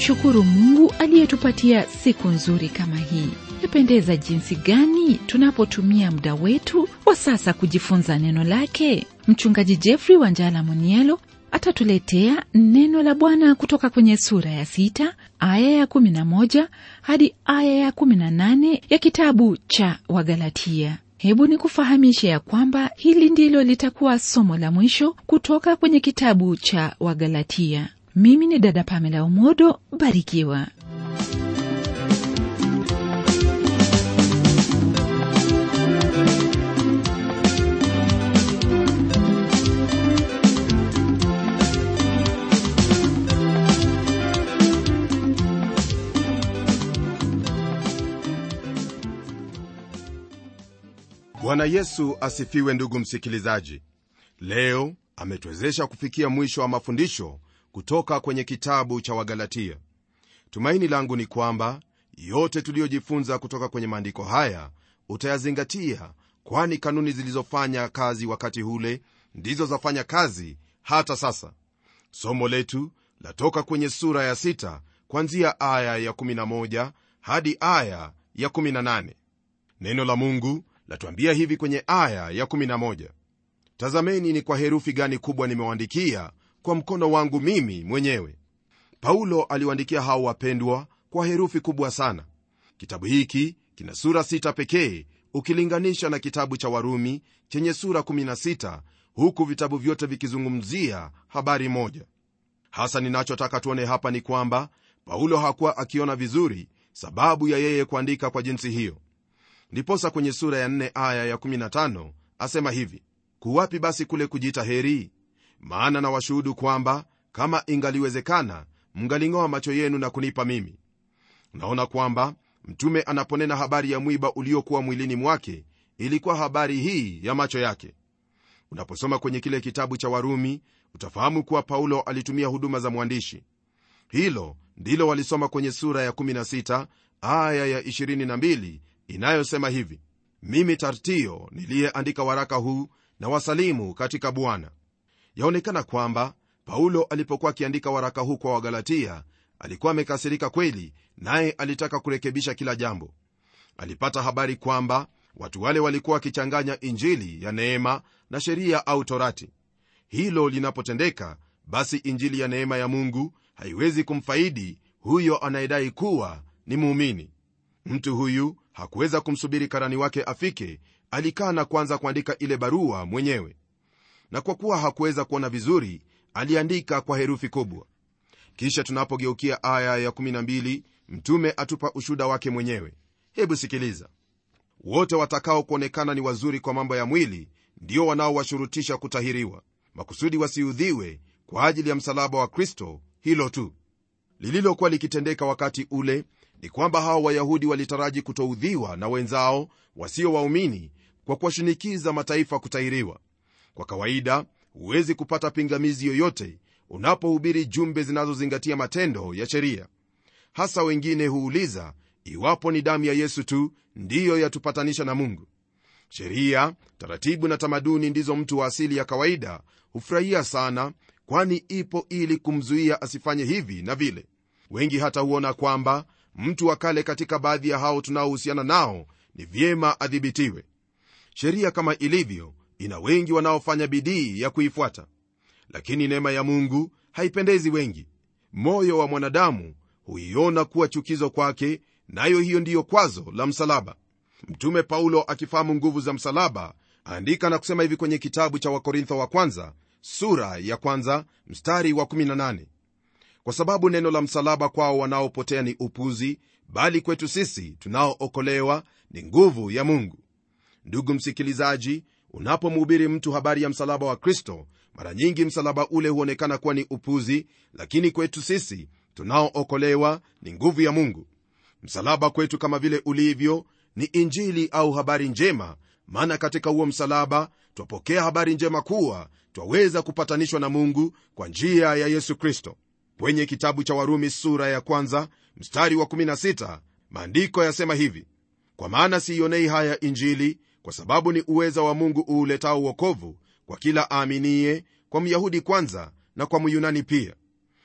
kumshukuru mungu aliyetupatia siku nzuri kama hii yapendeza jinsi gani tunapotumia muda wetu wa sasa kujifunza neno lake mchungaji jeffrey wanjala munielo atatuletea neno la bwana kutoka kwenye sura ya sita aya ya kumi na moja hadi aya ya kumi na nane ya kitabu cha wagalatia hebu ni kufahamisha ya kwamba hili ndilo litakuwa somo la mwisho kutoka kwenye kitabu cha wagalatia mimi ni dada pamela umodo barikiwa bwana yesu asifiwe ndugu msikilizaji leo ametuwezesha kufikia mwisho wa mafundisho kutoka kwenye kitabu cha wagalatia tumaini langu ni kwamba yote tuliyojifunza kutoka kwenye maandiko haya utayazingatia kwani kanuni zilizofanya kazi wakati ule ndizo zafanya kazi hata sasa somo letu latoka kwenye sura ya 6 kwanzia aya ya 11 hadi aya ya 18 neno la mungu latuambia hivi kwenye aya ya 11 tazameni ni kwa herufi gani kubwa nimewaandikia kwa mkono wangu mimi mwenyewe paulo aliwaandikia hao wapendwa kwa herufi kubwa sana kitabu hiki kina sura sita pekee ukilinganisha na kitabu cha warumi chenye sura 16 huku vitabu vyote vikizungumzia habari moja hasa ninachotaka tuone hapa ni kwamba paulo hakuwa akiona vizuri sababu ya yeye kuandika kwa jinsi hiyo ndiposa kwenye sura ya 4 aya ya 15 asema hivi kuwapi basi kule kujiita heri maana na washuhudu kwamba kama ingaliwezekana mngaling'oa macho yenu na kunipa mimi naona kwamba mtume anaponena habari ya mwiba uliokuwa mwilini mwake ilikuwa habari hii ya macho yake unaposoma kwenye kile kitabu cha warumi utafahamu kuwa paulo alitumia huduma za mwandishi hilo ndilo walisoma kwenye sura ya 16 aya ya 22 inayosema hivi mimi tartio niliyeandika waraka huu na wasalimu katika bwana yaonekana kwamba paulo alipokuwa akiandika waraka huu kwa wagalatia alikuwa amekasirika kweli naye alitaka kurekebisha kila jambo alipata habari kwamba watu wale walikuwa wakichanganya injili ya neema na sheria au torati hilo linapotendeka basi injili ya neema ya mungu haiwezi kumfaidi huyo anayedai kuwa ni muumini mtu huyu hakuweza kumsubiri karani wake afike alikaa na kwanza kuandika ile barua mwenyewe na kwa kuwa hakuweza kuona vizuri aliandika kwa herufi kubwa kisha tunapogeukia aya ya12 mtume atupa ushuda wake mwenyewe hebu sikiliza wote watakao kuonekana ni wazuri kwa mambo ya mwili ndio wanaowashurutisha kutahiriwa makusudi wasiudhiwe kwa ajili ya msalaba wa kristo hilo tu lililokuwa likitendeka wakati ule ni kwamba hawa wayahudi walitaraji kutoudhiwa na wenzao wasio waumini kwa kuwashinikiza mataifa kutahiriwa kwa kawaida huwezi kupata pingamizi yoyote unapohubiri jumbe zinazozingatia matendo ya sheria hasa wengine huuliza iwapo ni damu ya yesu tu ndiyo yatupatanisha na mungu sheria taratibu na tamaduni ndizo mtu wa asili ya kawaida hufurahia sana kwani ipo ili kumzuia asifanye hivi na vile wengi hata huona kwamba mtu wa kale katika baadhi ya hao tunaohusiana nao ni vyema adhibitiwe sheria kama ilivyo ina wengi wanaofanya bidii ya kuifuata lakini neema ya mungu haipendezi wengi moyo wa mwanadamu huiona kuwa chukizo kwake nayo hiyo ndiyo kwazo la msalaba mtume paulo akifahamu nguvu za msalaba aandika na kusema hivi kwenye kitabu cha wakorintho wa kwanza sura ya kwanza mstari wa 18 kwa sababu neno la msalaba kwao wanaopotea ni upuzi bali kwetu sisi tunaookolewa ni nguvu ya mungu ndugu msikilizaji unapomhubiri mtu habari ya msalaba wa kristo mara nyingi msalaba ule huonekana kuwa ni upuzi lakini kwetu sisi tunaookolewa ni nguvu ya mungu msalaba kwetu kama vile ulivyo ni injili au habari njema maana katika huo msalaba twapokea habari njema kuwa twaweza kupatanishwa na mungu kwa njia ya yesu kristo kwenye kitabu cha warumi sura ya kwanza mstari wa 16 maandiko yasema hivi kwa maana siionei haya injili kwa sababu ni uweza wa mungu uuletao uokovu kwa kila aaminiye kwa myahudi kwanza na kwa myunani pia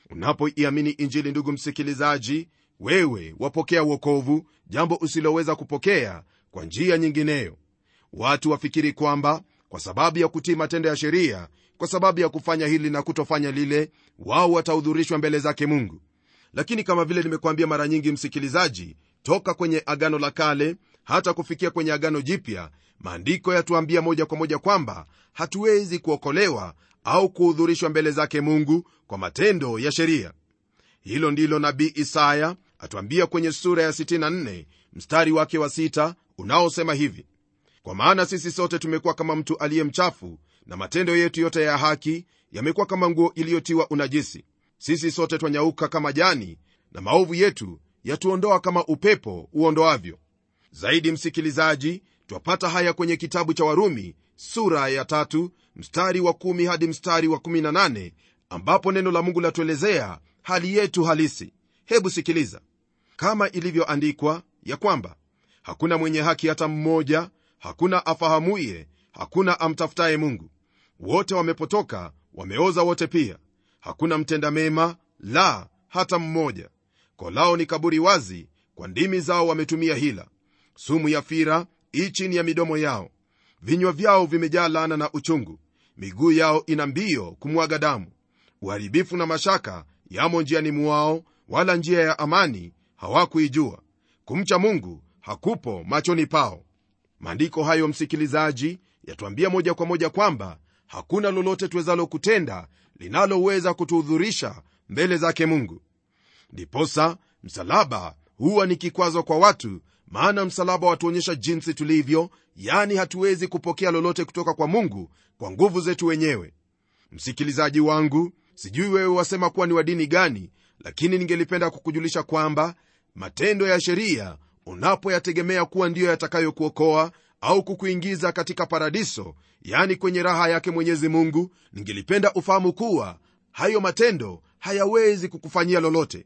unapoiamini injili ndugu msikilizaji wewe wapokea uokovu jambo usiloweza kupokea kwa njia nyingineyo watu wafikiri kwamba kwa sababu ya kutii matendo ya sheria kwa sababu ya kufanya hili na kutofanya lile wao watahudhurishwa mbele zake mungu lakini kama vile nimekuambia mara nyingi msikilizaji toka kwenye agano la kale hata kufikia kwenye agano jipya maandiko yatuambia moja kwa moja kwamba hatuwezi kuokolewa au kuhudhurishwa mbele zake mungu kwa matendo ya sheria hilo ndilo nabii isaya atuambia kwenye sura ya 64 mstari wake wa 6 unaosema hivi kwa maana sisi sote tumekuwa kama mtu aliye mchafu na matendo yetu yote ya haki yamekuwa kama nguo iliyotiwa unajisi sisi sote twanyauka kama jani na maovu yetu yatuondoa kama upepo uondoavyo zaidi msikilizaji twapata haya kwenye kitabu cha warumi sura ya tatu mstari wa kumi hadi mstari wa kumi na nane ambapo neno la mungu latuelezea hali yetu halisi hebu sikiliza kama ilivyoandikwa ya kwamba hakuna mwenye haki hata mmoja hakuna afahamuye hakuna amtafutaye mungu wote wamepotoka wameoza wote pia hakuna mtenda mema la hata mmoja kolao ni kaburi wazi kwa ndimi zao wametumia hila sumu ya fira ii chini ya midomo yao vinywa vyao vimejaa laana na uchungu miguu yao ina mbio kumwaga damu uharibifu na mashaka yamo njiani mwao wala njia ya amani hawakuijua kumcha mungu hakupo machoni pao maandiko hayo msikilizaji yatuambia moja kwa moja kwamba hakuna lolote tuwezalo kutenda linaloweza kutuhudhurisha mbele zake mungu ndiposa msalaba huwa ni kikwazo kwa watu maana msalaba watuonyesha jinsi tulivyo yani hatuwezi kupokea lolote kutoka kwa mungu kwa nguvu zetu wenyewe msikilizaji wangu sijui wewe wasema kuwa ni wa dini gani lakini ningelipenda kukujulisha kwamba matendo ya sheria unapoyategemea kuwa ndiyo yatakayokuokoa au kukuingiza katika paradiso yani kwenye raha yake mwenyezi mungu ningelipenda ufahamu kuwa hayo matendo hayawezi kukufanyia lolote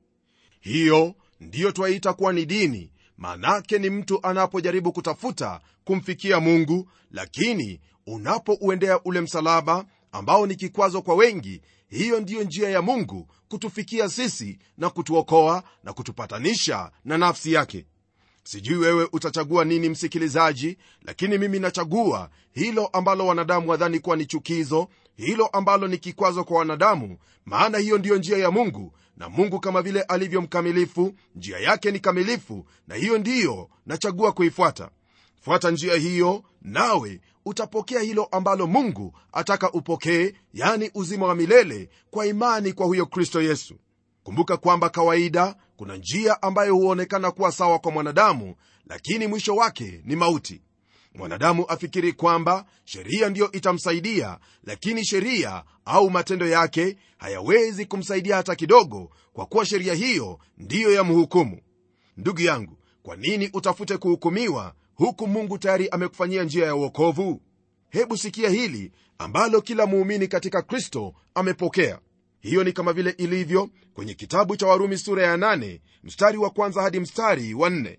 hiyo ndiyo twaita kuwa ni dini manake ni mtu anapojaribu kutafuta kumfikia mungu lakini unapouendea ule msalaba ambao ni kikwazo kwa wengi hiyo ndiyo njia ya mungu kutufikia sisi na kutuokoa na kutupatanisha na nafsi yake sijui wewe utachagua nini msikilizaji lakini mimi nachagua hilo ambalo wanadamu wadhani kuwa ni chukizo hilo ambalo ni kikwazo kwa wanadamu maana hiyo ndiyo njia ya mungu na mungu kama vile alivyo mkamilifu njia yake ni kamilifu na hiyo ndiyo nachagua kuifuata fuata njia hiyo nawe utapokea hilo ambalo mungu ataka upokee yani uzima wa milele kwa imani kwa huyo kristo yesu kumbuka kwamba kawaida kuna njia ambayo huonekana kuwa sawa kwa mwanadamu lakini mwisho wake ni mauti mwanadamu afikiri kwamba sheria ndiyo itamsaidia lakini sheria au matendo yake hayawezi kumsaidia hata kidogo kwa kuwa sheria hiyo ndiyo ya mhukumu ndugu yangu kwa nini utafute kuhukumiwa huku mungu tayari amekufanyia njia ya uokovu hebu sikia hili ambalo kila muumini katika kristo amepokea hiyo ni kama vile ilivyo kwenye kitabu cha warumi sura ya 8 mstari wa kwanza hadi mstari wa 4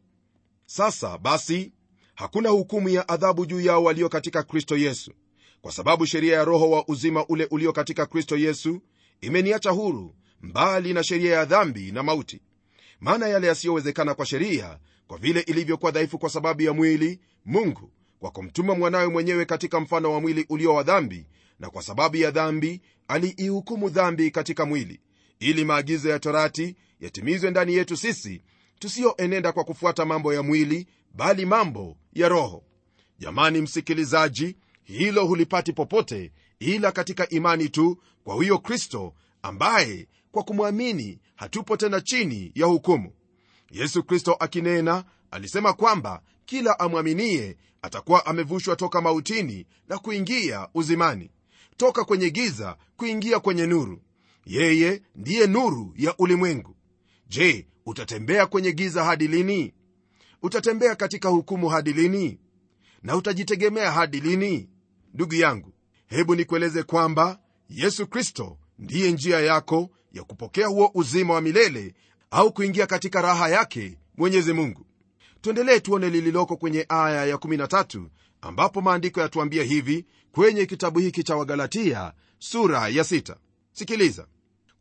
sasa basi hakuna hukumu ya adhabu juu yao walio katika kristo yesu kwa sababu sheria ya roho wa uzima ule ulio katika kristo yesu imeniacha huru mbali na sheria ya dhambi na mauti maana yale yasiyowezekana kwa sheria kwa vile ilivyokuwa dhaifu kwa sababu ya mwili mungu kwa kumtuma mwanawe mwenyewe katika mfano wa mwili ulio wa dhambi na kwa sababu ya dhambi aliihukumu dhambi katika mwili ili maagizo ya torati yatimizwe ndani yetu sisi tusiyoenenda kwa kufuata mambo ya mwili bali mambo ya roho jamani msikilizaji hilo hulipati popote ila katika imani tu kwa huyo kristo ambaye kwa kumwamini hatupo tena chini ya hukumu yesu kristo akinena alisema kwamba kila amwaminie atakuwa amevushwa toka mautini na kuingia uzimani toka kwenye giza kuingia kwenye nuru yeye ndiye nuru ya ulimwengu je utatembea kwenye giza hadi lini utatembea katika hukumu hadi lini na utajitegemea hadi lini ndugu yangu hebu nikueleze kwamba yesu kristo ndiye njia yako ya kupokea huo uzima wa milele au kuingia katika raha yake mwenyezi mungu tuendelee tuone lililoko kwenye aya ya13 ambapo maandiko yatuambia hivi kwenye kitabu hiki cha wagalatia sura ya 6 sikiliza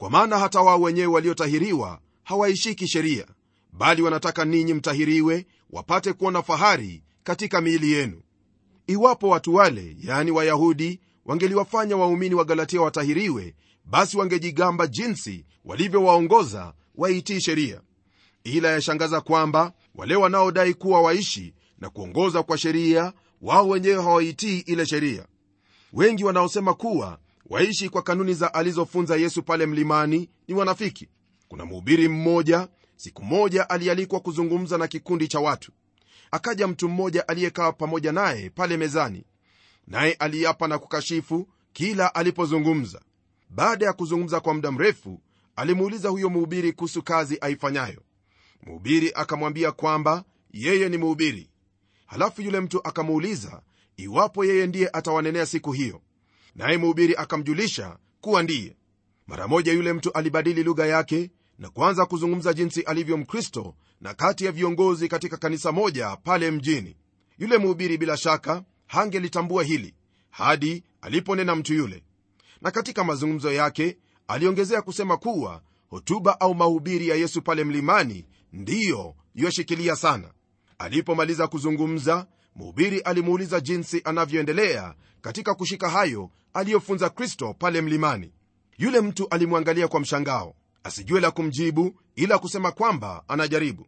kwa maana hata wao wenyewe waliotahiriwa hawaishiki sheria bali wanataka ninyi mtahiriwe wapate kuona fahari katika miili yenu iwapo watu wale yaani wayahudi wangeliwafanya waumini wa galatia watahiriwe basi wangejigamba jinsi walivyowaongoza waitii sheria ila yashangaza kwamba wale wanaodai kuwa waishi na kuongoza kwa sheria wao wenyewe hawaitii ile sheria wengi wanaosema kuwa waishi kwa kanuni za alizofunza yesu pale mlimani ni wanafiki kuna mhubiri mmoja siku moja alialikwa kuzungumza na kikundi cha watu akaja mtu mmoja aliyekaa pamoja naye pale mezani naye aliapa na kukashifu kila alipozungumza baada ya kuzungumza kwa muda mrefu alimuuliza huyo mhubiri kuhusu kazi aifanyayo mhubiri akamwambia kwamba yeye ni mhubiri halafu yule mtu akamuuliza iwapo yeye ndiye atawanenea siku hiyo naye mhubiri akamjulisha kuwa ndiye mara moja yule mtu alibadili lugha yake na kuanza kuzungumza jinsi alivyo mkristo na kati ya viongozi katika kanisa moja pale mjini yule mhubiri bila shaka hangelitambua hili hadi aliponena mtu yule na katika mazungumzo yake aliongezea kusema kuwa hotuba au mahubiri ya yesu pale mlimani ndiyo yoshikilia sana alipomaliza kuzungumza mhubiri alimuuliza jinsi anavyoendelea katika kushika hayo aliyofunza kristo pale mlimani yule mtu alimwangalia kwa mshangao asijue la kumjibu ila kusema kwamba anajaribu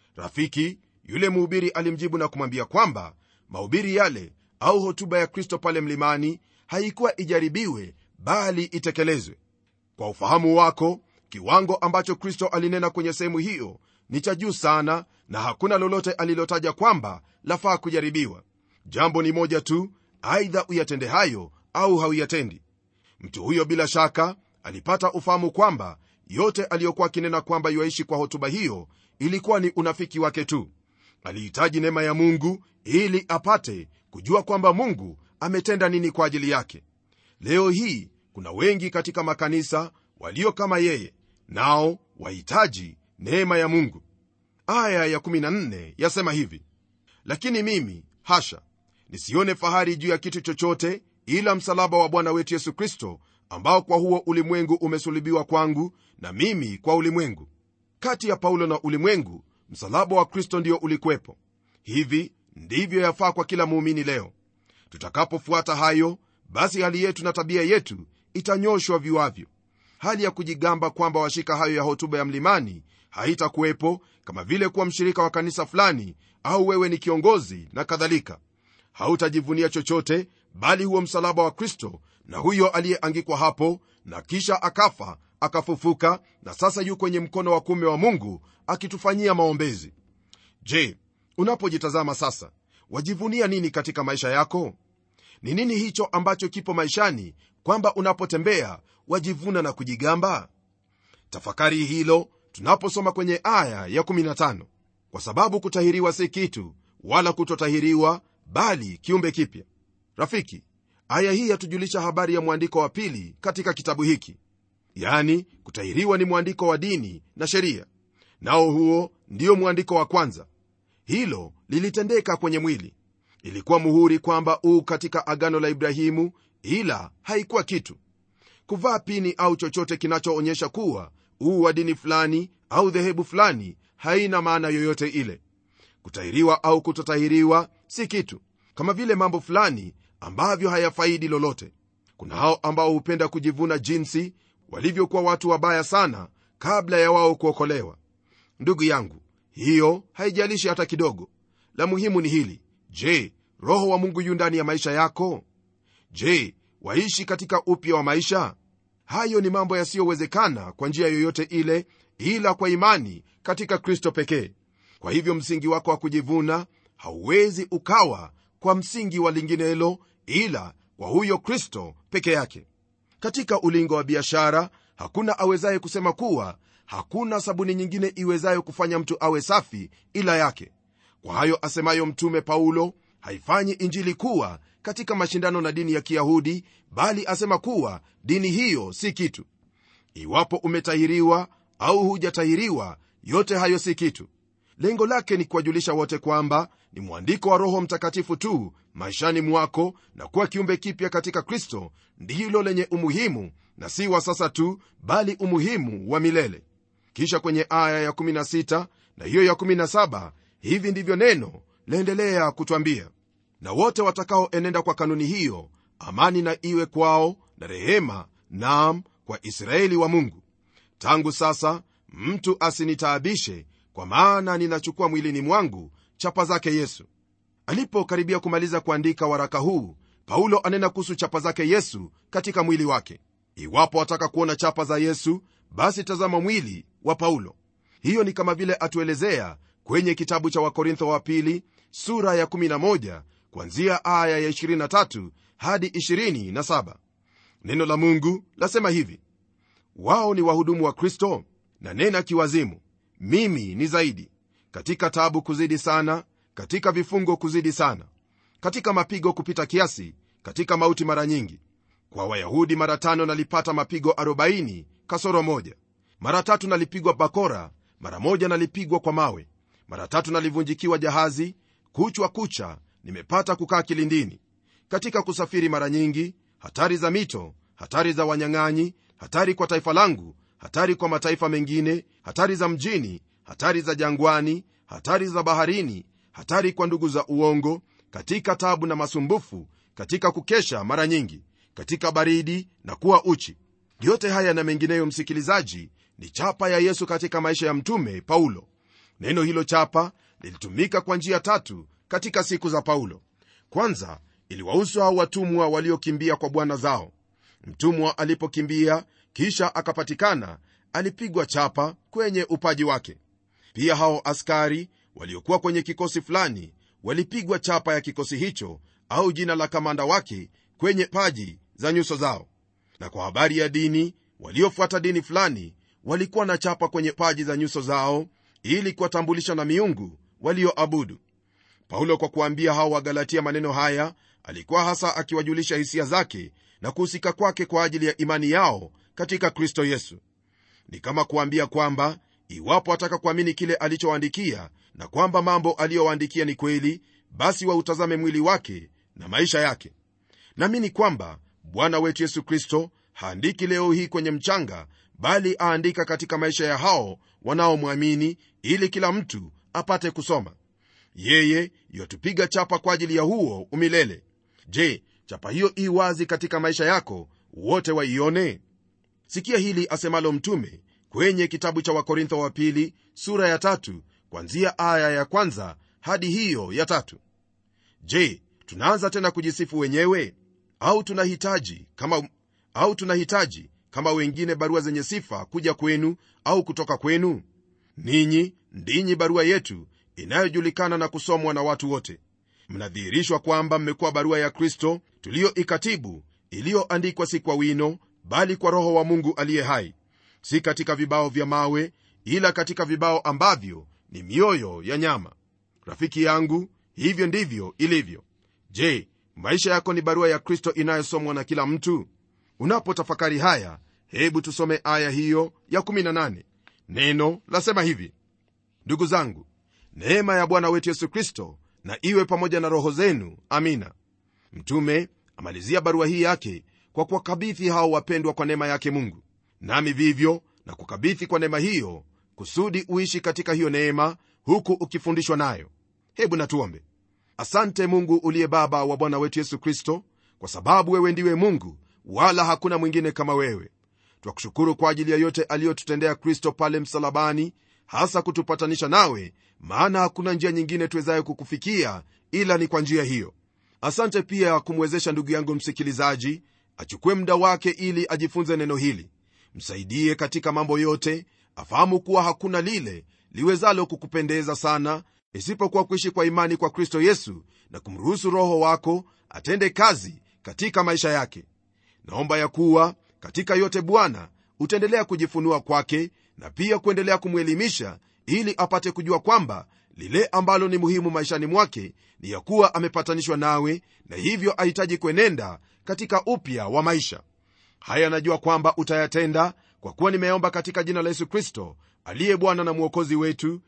rafiki yule mhubiri alimjibu na kumwambia kwamba mahubiri yale au hotuba ya kristo pale mlimani haikuwa ijaribiwe bali itekelezwe kwa ufahamu wako kiwango ambacho kristo alinena kwenye sehemu hiyo ni cha juu sana na hakuna lolote alilotaja kwamba lafaa kujaribiwa jambo ni moja tu aidha uyatende hayo au hauyatendi mtu huyo bila shaka alipata ufahamu kwamba yote aliyokuwa akinena kwamba yuaishi kwa hotuba hiyo ilikuwa ni unafiki wake tu alihitaji neema ya mungu ili apate kujua kwamba mungu ametenda nini kwa ajili yake leo hii kuna wengi katika makanisa walio kama yeye nao wahitaji neema ya mungu aya ya 14 yasema hivi lakini mimi hasha nisione fahari juu ya kitu chochote ila msalaba wa bwana wetu yesu kristo ambao kwa huo ulimwengu umesulubiwa kwangu na mimi kwa ulimwengu kati ya paulo na ulimwengu msalaba wa kristo ndio ulikwepo hivi ndivyo yafaa kwa kila muumini leo tutakapofuata hayo basi hali yetu na tabia yetu itanyoshwa viwavyo hali ya kujigamba kwamba washika hayo ya hotuba ya mlimani haitakuwepo kama vile kuwa mshirika wa kanisa fulani au wewe ni kiongozi na kadhalika hautajivunia chochote bali huo msalaba wa kristo na huyo aliyeangikwa hapo na kisha akafa akafufuka na sasa yu kwenye mkono wa kume wa mungu akitufanyia maombezi je unapojitazama sasa wajivunia nini katika maisha yako ni nini hicho ambacho kipo maishani kwamba unapotembea wajivuna na kujigamba tafakari hilo tunaposoma kwenye aya ya 15 kwa sababu kutahiriwa si kitu wala kutotahiriwa bali kiumbe kipya rafiki aya hii yatujulisha habari ya mwandiko wa pili katika kitabu hiki yani kutahiriwa ni mwandiko wa dini na sheria nao huo ndio mwandiko wa kwanza hilo lilitendeka kwenye mwili ilikuwa muhuri kwamba uu katika agano la ibrahimu ila haikuwa kitu kuvaa pini au chochote kinachoonyesha kuwa uu wa dini fulani au dhehebu fulani haina maana yoyote ile kutahiriwa au kutotahiriwa si kitu kama vile mambo fulani ambavyo hayafaidi lolote kuna hao ambao hupenda kujivuna jinsi walivyokuwa watu wabaya sana kabla ya wao kuokolewa ndugu yangu hiyo haijalishi hata kidogo la muhimu ni hili je roho wa mungu yu ndani ya maisha yako je waishi katika upya wa maisha hayo ni mambo yasiyowezekana kwa njia yoyote ile ila kwa imani katika kristo pekee kwa hivyo msingi wako wa kujivuna hauwezi ukawa kwa msingi wa linginelo ila kwa huyo kristo peke yake katika ulingo wa biashara hakuna awezaye kusema kuwa hakuna sabuni nyingine iwezayo kufanya mtu awe safi ila yake kwa hayo asemayo mtume paulo haifanyi injili kuwa katika mashindano na dini ya kiyahudi bali asema kuwa dini hiyo si kitu iwapo umetahiriwa au hujatahiriwa yote hayo si kitu lengo lake ni kuwajulisha wote kwamba ni mwandiko wa roho mtakatifu tu maishani mwako na kuwa kiumbe kipya katika kristo ndilo lenye umuhimu na si wa sasa tu bali umuhimu wa milele kisha kwenye aya ya16 na hiyo ya17 hivi ndivyo neno laendelea kutwambia na wote watakaoenenda kwa kanuni hiyo amani na iwe kwao na rehema naam kwa israeli wa mungu tangu sasa mtu asinitaabishe kwa maana ninachukua mwilini mwangu chapa zake yesu alipokaribia kumaliza kuandika waraka huu paulo anena kuhusu chapa zake yesu katika mwili wake iwapo wataka kuona chapa za yesu basi tazama mwili wa paulo hiyo ni kama vile atuelezea kwenye kitabu cha wakorintho wa pili sura ya 11 kwanzia aya ya 23 hadi 27 neno la mungu lasema hivi wao ni wahudumu wa kristo na nena kiwazimu mimi ni zaidi katika tabu kuzidi sana katika vifungo kuzidi sana katika mapigo kupita kiasi katika mauti mara nyingi kwa wayahudi mara tano nalipata mapigo 40 kasoro moja mara tatu nalipigwa bakora mara moja nalipigwa kwa mawe mara tatu nalivunjikiwa jahazi kuchwa kucha nimepata kukaa kilindini katika kusafiri mara nyingi hatari za mito hatari za wanyang'anyi hatari kwa taifa langu hatari kwa mataifa mengine hatari za mjini hatari za jangwani hatari za baharini hatari kwa ndugu za uongo katika tabu na masumbufu katika kukesha mara nyingi katika baridi na kuwa uchi yote haya na mengineyo msikilizaji ni chapa ya yesu katika maisha ya mtume paulo neno hilo chapa lilitumika kwa njia tatu katika siku za paulo kwanza iliwahusu hao watumwa waliokimbia kwa bwana zao mtumwa alipokimbia kisha akapatikana alipigwa chapa kwenye upaji wake pia hao askari waliokuwa kwenye kikosi fulani walipigwa chapa ya kikosi hicho au jina la kamanda wake kwenye paji za nyuso zao na kwa habari ya dini waliofuata dini fulani walikuwa na chapa kwenye paji za nyuso zao ili kuwatambulisha na miungu walioabudu paulo kwa kuambia hao wagalatia maneno haya alikuwa hasa akiwajulisha hisia zake na kuhusika kwake kwa ajili ya imani yao katika kristo yesu ni kama kuambia kwamba iwapo wataka kuamini kile alichowaandikia na kwamba mambo aliyowaandikia ni kweli basi wautazame mwili wake na maisha yake naamini kwamba bwana wetu yesu kristo haandiki leo hii kwenye mchanga bali aandika katika maisha ya hao wanaomwamini ili kila mtu apate kusoma yeye yatupiga chapa kwa ajili ya huo umilele je chapa hiyo ii wazi katika maisha yako wote waione sikia hili asemalo mtume kwenye kitabu cha wakorintho wa pili sura ya tatu kwanzia aya ya kwanza hadi hiyo ya tatu je tunaanza tena kujisifu wenyewe au tunahitaji kama au tunahitaji kama wengine barua zenye sifa kuja kwenu au kutoka kwenu ninyi ndinyi barua yetu inayojulikana na kusomwa na watu wote mnadhihirishwa kwamba mmekuwa barua ya kristo tuliyoikatibu iliyoandikwa si kwa wino bali kwa roho wa mungu aliye hai si katika vibao vya mawe ila katika vibao ambavyo ni mioyo ya nyama rafiki yangu hivyo ndivyo ilivyo je maisha yako ni barua ya kristo inayosomwa na kila mtu unapotafakari haya hebu tusome aya hiyo ya 18 neno lasema hivi ndugu zangu neema ya bwana wetu yesu kristo na iwe pamoja na roho zenu amina mtume amalizia barua hii yake kwa kuwakabithi hao wapendwa kwa neema yake mungu nami vivyo na kukabithi kwa neema hiyo kusudi uishi katika hiyo neema huku ukifundishwa nayo hebu natuombe asante mungu uliye baba wa bwana wetu yesu kristo kwa sababu wewe ndiwe mungu wala hakuna mwingine kama wewe twakushukuru kwa ajili ya yote aliyotutendea kristo pale msalabani hasa kutupatanisha nawe maana hakuna njia nyingine tuwezayo kukufikia ila ni kwa njia hiyo asante pia kumwezesha ndugu yangu msikilizaji achukue muda wake ili ajifunze neno hili msaidie katika mambo yote afahamu kuwa hakuna lile liwezalo kukupendeza sana isipokuwa kuishi kwa imani kwa kristo yesu na kumruhusu roho wako atende kazi katika maisha yake naomba ya kuwa katika yote bwana utaendelea kujifunua kwake na pia kuendelea kumwelimisha ili apate kujua kwamba lile ambalo ni muhimu maishani mwake ni ya kuwa amepatanishwa nawe na hivyo ahitaji kuenenda katika upya wa maisha haya najua kwamba utayatenda kwa kuwa nimeomba katika jina la yesu kristo aliye bwana na mwokozi wetu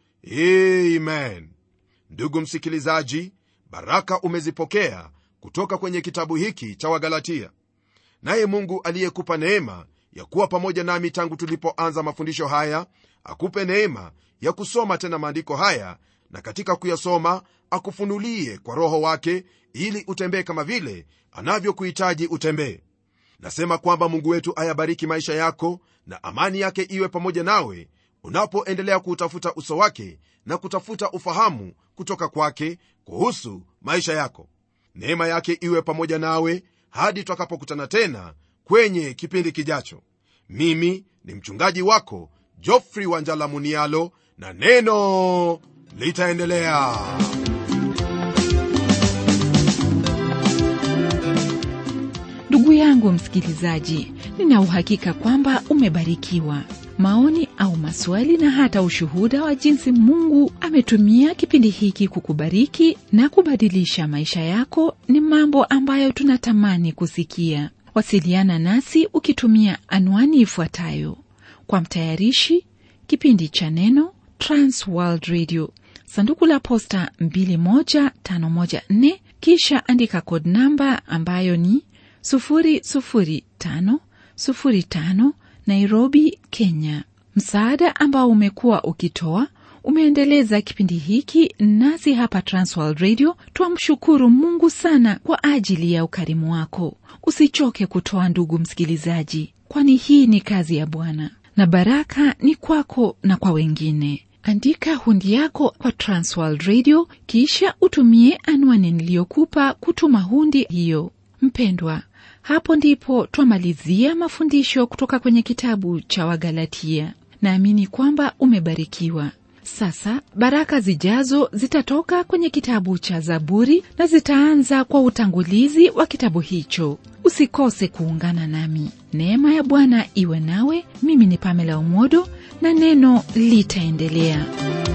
amen ndugu msikilizaji baraka umezipokea kutoka kwenye kitabu hiki cha wagalatia naye mungu aliyekupa neema ya kuwa pamoja nami tangu tulipoanza mafundisho haya akupe neema ya kusoma tena maandiko haya na katika kuyasoma akufunulie kwa roho wake ili utembee kama vile anavyokuhitaji utembee nasema kwamba mungu wetu ayabariki maisha yako na amani yake iwe pamoja nawe unapoendelea kuutafuta uso wake na kutafuta ufahamu kutoka kwake kuhusu maisha yako neema yake iwe pamoja nawe hadi twakapokutana tena kwenye kipindi kijacho mimi ni mchungaji wako jofrey wanjala munialo na neno litaendelea ndugu yangu msikilizaji nina uhakika kwamba umebarikiwa maoni au maswali na hata ushuhuda wa jinsi mungu ametumia kipindi hiki kukubariki na kubadilisha maisha yako ni mambo ambayo tunatamani kusikia wasiliana nasi ukitumia anwani ifuatayo kwa mtayarishi kipindi cha neno transworld radio sanduku la posta 21514 kisha andika kod namba ambayo ni 00505 nairobi kenya msaada ambao umekuwa ukitoa umeendeleza kipindi hiki nasi hapa transworld radio twamshukuru mungu sana kwa ajili ya ukarimu wako usichoke kutoa ndugu msikilizaji kwani hii ni kazi ya bwana na baraka ni kwako na kwa wengine andika hundi yako kwa transworld radio kisha utumie anwani niliyokupa kutuma hundi hiyo mpendwa hapo ndipo twamalizia mafundisho kutoka kwenye kitabu cha wagalatia naamini kwamba umebarikiwa sasa baraka zijazo zitatoka kwenye kitabu cha zaburi na zitaanza kwa utangulizi wa kitabu hicho usikose kuungana nami neema ya bwana iwe nawe mimi ni pamela umodo na neno litaendelea